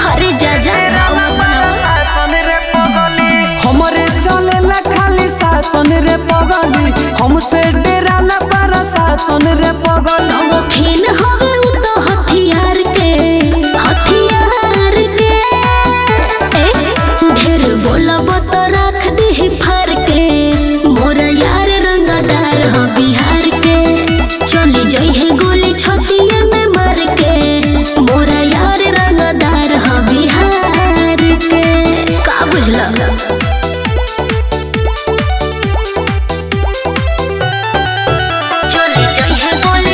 अरे जा जा राव मत बनावा हमरे चलेला खाली शासन रे पगली हमसे डेराला पारा शासन रे पगली शौकीन हवे उ तो हथियार के हथियार के ए, ढेर बोलब तो रख दे फार के मोर यार रंगदार हो बिहार के चली जई है गोली छतिया में मार के मोर यार रंगदार हो बिहार के का बुझला चली जई है गोली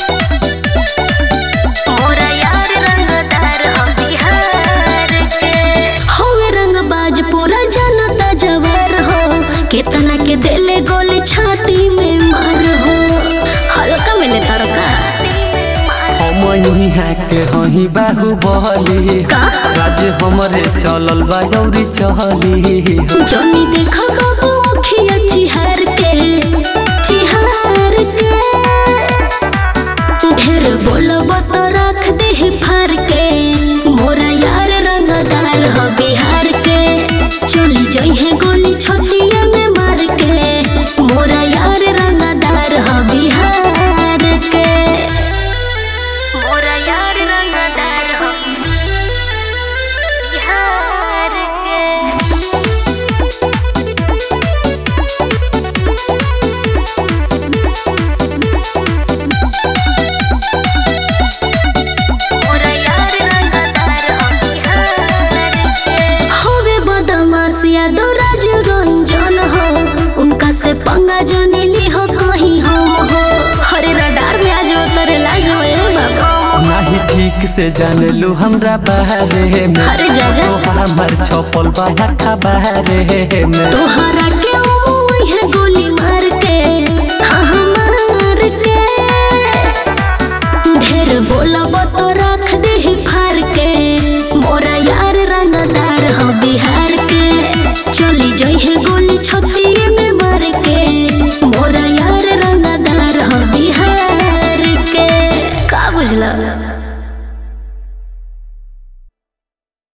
मोरा यार रंगदार हम बिहार के होवे रंगबाज पूरा जनता जवार हो केतना के देले गोली छाती में मार हो हल्का मिले तरका हम यहाँ के हही बाहुबली का राज हमरे चलल बा जौरी चहली जनी देखो बाबू अखिया चिहार के चिहार के ढेर बोलब तो रख दे फार के मोरा यार रंगदार हो बिहार के चली जई है गोली छतिया में मार के मोरा यार रंगदार हो बिहार के मोरा यार रंगदार हो बिहार के होवे बदमाशिया दो राज रंजन हो उनका से पंगा जनेली हो कहीं हम हो हरे रडार में आज उतरे लाज होए बाबा नाही ठीक से जान लू हमरा बारे में अरे जा जा तो हमर छपल बा खबरे में तोहरा के है गोली